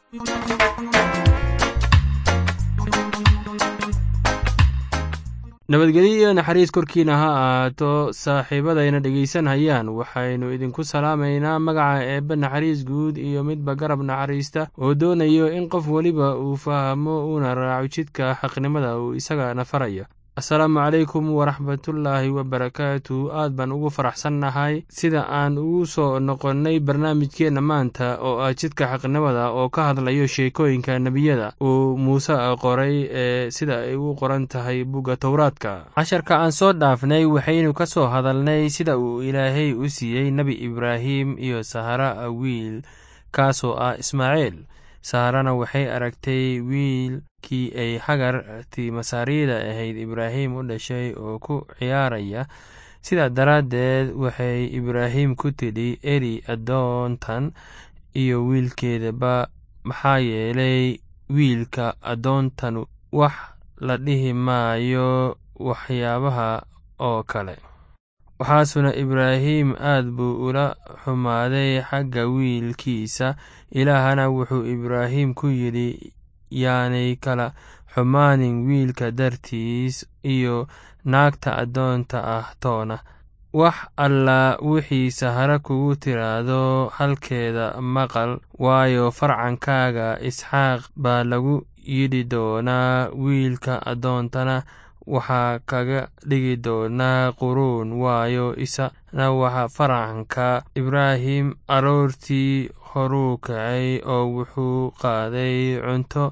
nabadgelyo iyo naxariis korkiina ha ahaato saaxiibadayna dhegaysanhayaan waxaynu idinku salaamaynaa magaca eebbe naxariis guud iyo midba garab naxariista oo doonayo in qof weliba uu fahmo uuna raaco jidka xaqnimada uu isagana farayo asalaamu calaykum waraxmatullaahi wabarakaatu aad baan ugu faraxsannahay sida aan ugu soo noqonnay barnaamijkeenna maanta oo ah jidka xaqnimada oo ka hadlayo sheekooyinka nebiyada uu muuse qoray ee sida ay u qoran tahay bugga towraadka casharka aan soo dhaafnay waxaynu ka soo hadalnay sida uu ilaahay u siiyey nebi ibraahim iyo sahara wiil kaasoo ah ismaaciil saharana waxay aragtay wiilkii ay hagartii masaariyada ahayd ibraahim u dhashay oo ku ciyaaraya sidaa daraaddeed waxay ibraahim ku tidhi eri addoontan iyo wiilkeedaba maxaa yeelay wiilka addoontanu wax la dhihi maayo waxyaabaha oo kale waxaasuna ibraahim aad buu ula xumaaday xagga wiilkiisa ilaahana wuxuu ibraahim ku yidhi yaanay kala xumaanin wiilka dartiis iyo naagta addoonta ah toona wax allaa wixii sahara kugu tiraahdo halkeeda maqal waayo farcankaaga isxaaq baa lagu yidhi doonaa wiilka addoontana waxaa kaga dhigi doonaa quruun waayo isana waxa farcanka ibraahim aroortii horuu kacay oo wuxuu qaaday cunto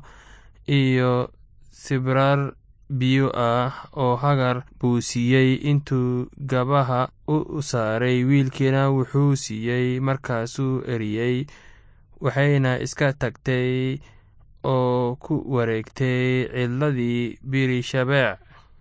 iyo sibrar biyo ah oo hagar buu siiyey intuu gabaha u saaray wiilkiina wuxuu siiyey markaasuu eriyey waxayna iska tagtay oo ku wareegtay cidladii birishabeec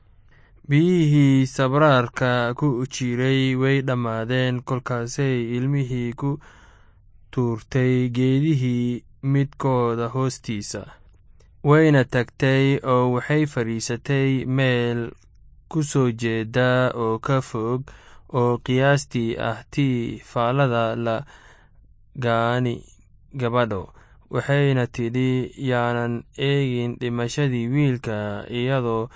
biyihii sabraarka ku jiray way dhammaadeen kolkaasay ilmihii ku tuurtay geedihii midkooda hoostiisa wayna tagtay oo waxay fadhiisatay meel ku soo jeeda oo ka fog oo qiyaastii ah tii faallada la gaani gabadho waxayna tidhi yaanan eegin dhimashadii wiilka iyadoo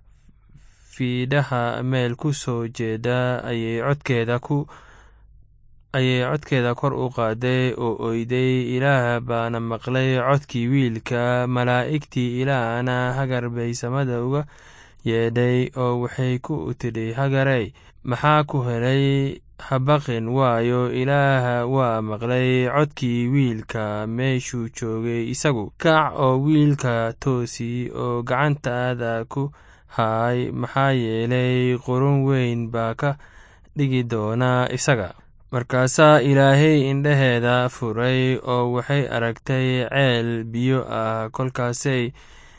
fiidhaha meel ku soo jeeda ayay codkeeda ku ayay codkeeda kor u qaaday oo oyday ilaah baana maqlay codkii wiilka malaa'igtii ilaahna hagar bay samada uga yeedhay oo waxay ku tidhi hagarey maxaa ku helay habaqin waayo ilaaha waa maqlay codkii wiilka meeshuu joogay isagu kac oo wiilka toosi oo gacantaada ku haay maxaa yeelay qurun weyn baa ka dhigi doonaa isaga markaasaa ilaahay indhaheeda furay oo waxay aragtay ceel biyo ah kolkaasay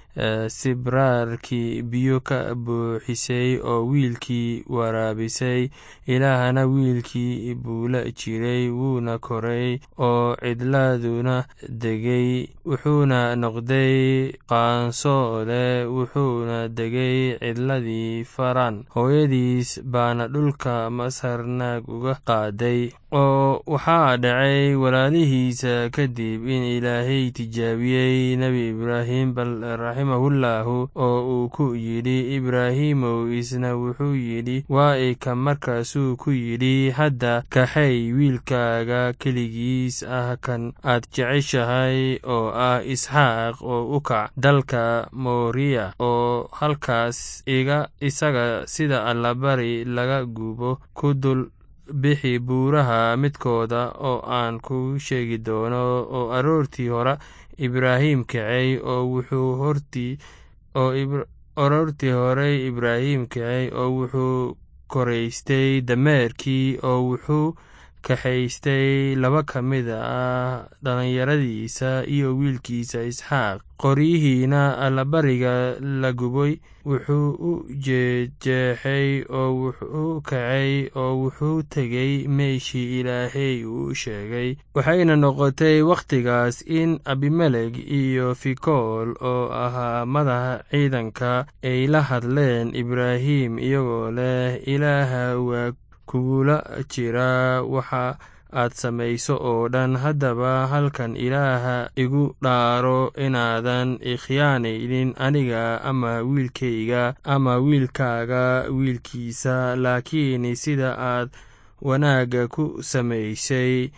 sibraarkii biyo ka buuxisay oo wiilkii waraabisay ilaahana wiilkii buula jiray wuuna koray oo cidladuna degay wuxuuna noqday qaansoole wuxuuna degay cidladii faran hooyadiis baana dhulka masar naag uga qaaday oo waxaa dhacay walaalihiisa kadib in ilaahay tijaabiyey nebi ibraahim bal raximahullaahu oo uu ku yidhi ibraahimow isna wuxuu yidhi waa ika markaasuu ku yidhi hadda kaxay wiilkaaga keligiis ah kan aad jeceshahay oo ah isxaaq oo u kac dalka mooriya oo halkaas iga isaga sida allabari laga gubo ku dul bixi buuraha midkooda oo aan kuu sheegi doono oo aroortii hore ibraahim kacay oo wuxuu hortii oo aroortii horey ibraahim kacay oo wuxuu koraystay dameerkii oo wuxuu kaxaystay laba ka mid ah dhallinyaradiisa iyo wiilkiisa isxaaq qoryihiina allabariga la gubay wuxuu u jeejeexay oo wuxuu kacay oo wuxuu tegey meeshii ilaahay uu sheegay waxayna noqotay wakhtigaas in abimelek iyo fikool oo ahaa madaxa ciidanka ay la hadleen ibraahim iyagoo leh ilaaha waa kugula jira waxa aad samayso oo dhan haddaba halkan ilaaha igu dhaaro inaadan ikhyaanaynin aniga ama wiilkayga ama wiilkaaga wiilkiisa laakiin sida aad wanaagga ku samaysay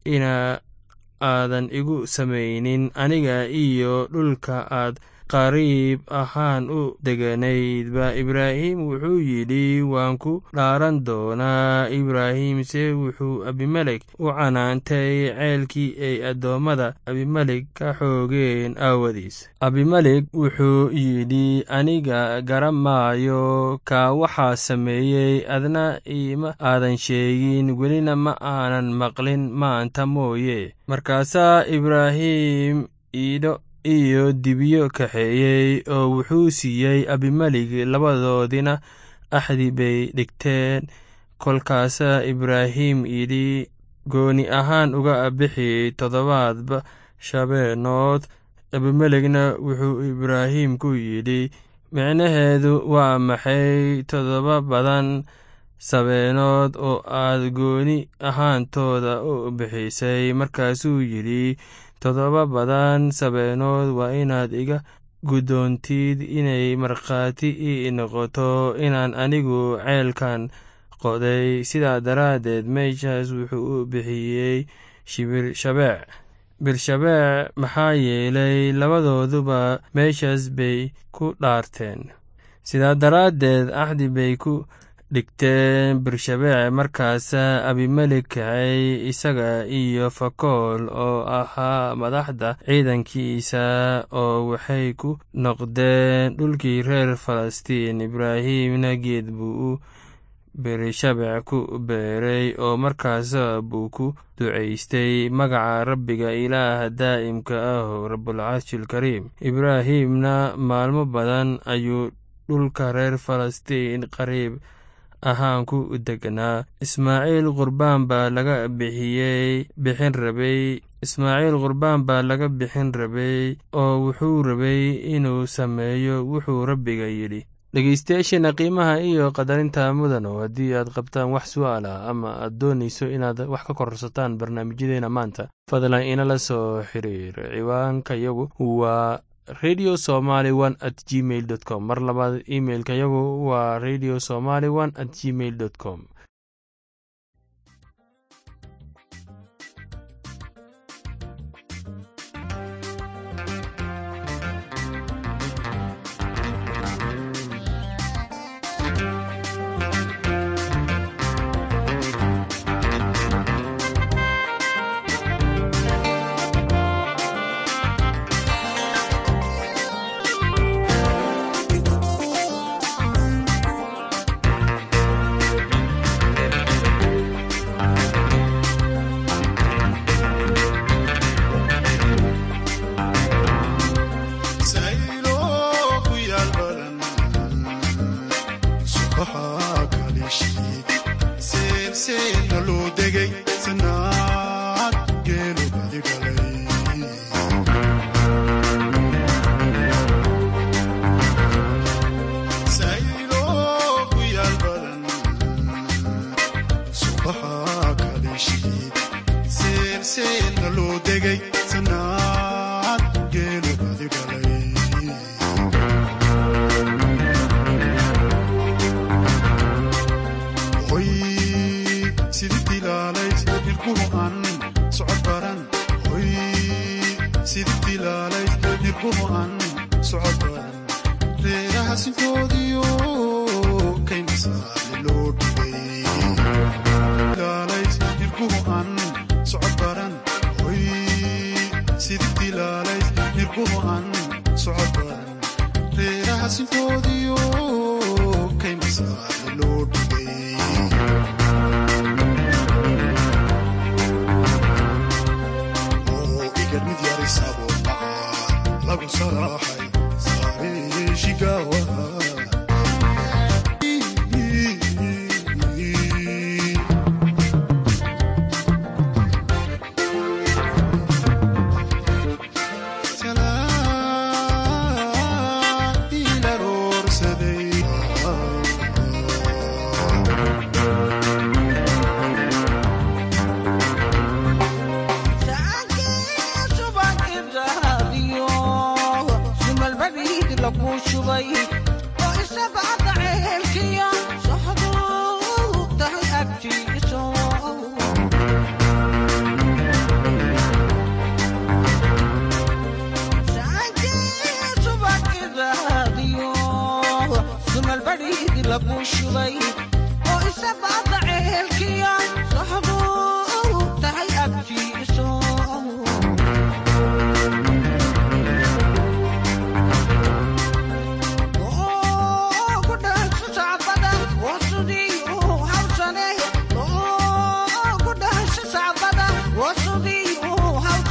ina aadan igu samaynin aniga iyo dhulka aad qariib ahaan u deganaydba ibraahim wuxuu yidhi waan ku dhaaran doonaa ibraahimse wuxuu abimelek u canaantay ceelkii ay addoommada abimelek ka xoogeen aawadiis abimelek wuxuu yidhi aniga garan maayo kaa waxaa sameeyey adna iima aadan sheegin welina ma aanan maqlin maanta mooye markaasaa ibraahim iidho iyo dibyo kaxeeyey oo wuxuu siiyey abimelig labadoodina axdi bay dhigteen kolkaasaa ibraahim yidhi gooni ahaan uga bixi toddobaadba shabeenood abimelegna wuxuu ibraahim ku yidhi micnaheedu waa maxay toddoba badan sabeenood oo aad gooni ahaantooda u bixisay markaasuu yidhi toddoba badan sabeenood waa inaad iga guddoontid inay markhaati ii noqoto inaan anigu ceelkan qoday sidaa daraaddeed meeshaas wuxuu u bixiyey shibirshabeec birshabeec maxaa yeelay labadooduba meeshaas bay ku dhaarteen sidaa daraaddeed axdi bay ku dhigteen birshabeec markaasaa abimelek kacay isaga iyo fakool oo ahaa madaxda ciidankiisa oo waxay ku noqdeen dhulkii reer falastiin ibraahimna geed buu u birshabeec ku beeray oo markaasa buu ku ducaystay magaca rabbiga ilaaha daa'imka ah rabulcarshilkariim ibraahimna maalmo badan ayuu dhulka reer falastiin qariib ahaan ku degnaa ismaaciil qurbaan baa laga bixiyey bixin rabay ismaaciil qurbaan baa laga bixin rabay oo wuxuu rabay inuu sameeyo wuxuu rabbiga yidhi dhegeystayaasheena qiimaha iyo qadarinta mudano haddii aad qabtaan wax su'aal ah ama aad doonayso inaad wax ka kororsataan barnaamijyadeena maanta fadlan inala soo xiriir ciwaanka yagu waa radio somaly one at gmail dot com mar labaad imailka yagu waa radio somaly one at gmail dot com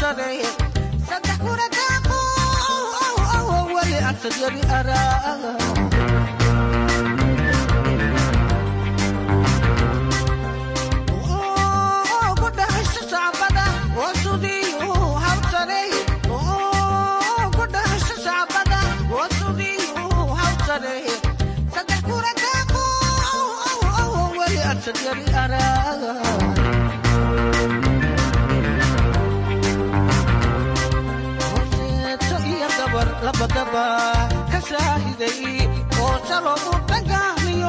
hawsareeye saddex kuna daaqo weli ansad yari araa horseeto iyo gabar labadaba ka saahiday oo saloogu dhagaamiyo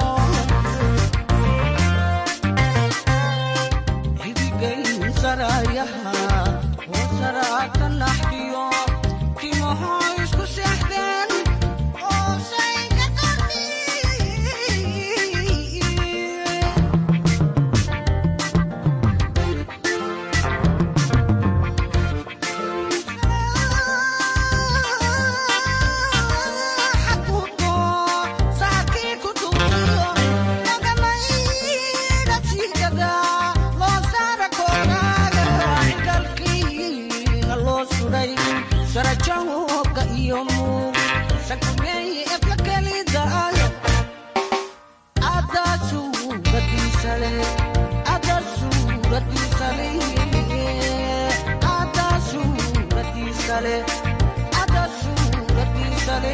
xidigayn saraayaha oo saraata naxdiyo timaho isku seexdeen oo sayga qardi sarajahoga iyo muug sakumeeye ebla kelidaayo adaa suuradiisale adaa suuradiisale adaa suuradiisale adaa suuradiisale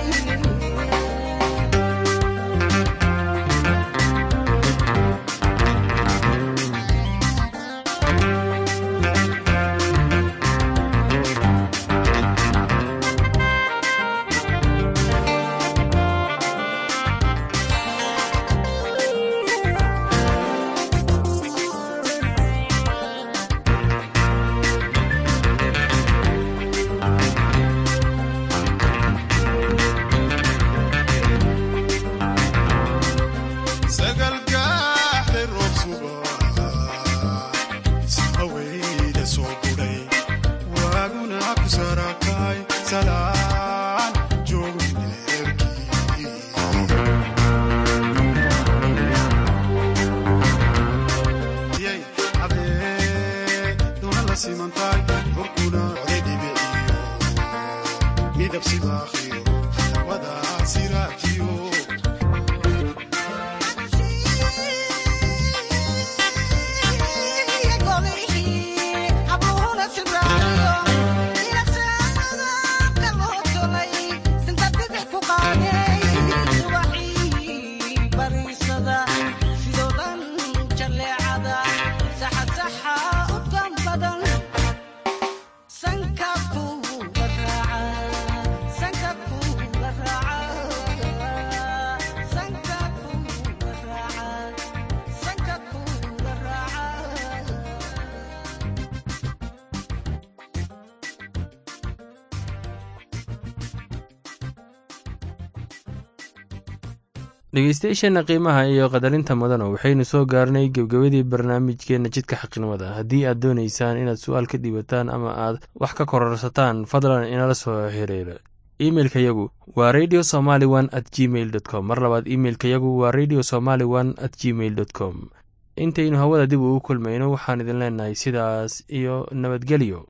sagalgaaxle roob suba sahaweyda soo budhay waaguna ku sarakay salaan joogneerkii yay habee doona la simantaay horkuna coday dhibiciyo midab sibaaqiyo wada siraajiyo dhegeystayaasheenna qiimaha iyo qadarinta mudana waxaynu soo gaarnay gebgabadii barnaamijkeenna jidka xaqnimada haddii aad doonaysaan inaad su-aal ka dhiibataan ama aad wax ka kororsataan fadlan inala soo xiriira imeilka yagu waa radio somaly one at gmail dot com mar labaad imeilka yagu waa radio somaly one at gmail dot com intaynu hawada dib ugu kulmayno waxaan idin leenahay sidaas iyo nabadgelyo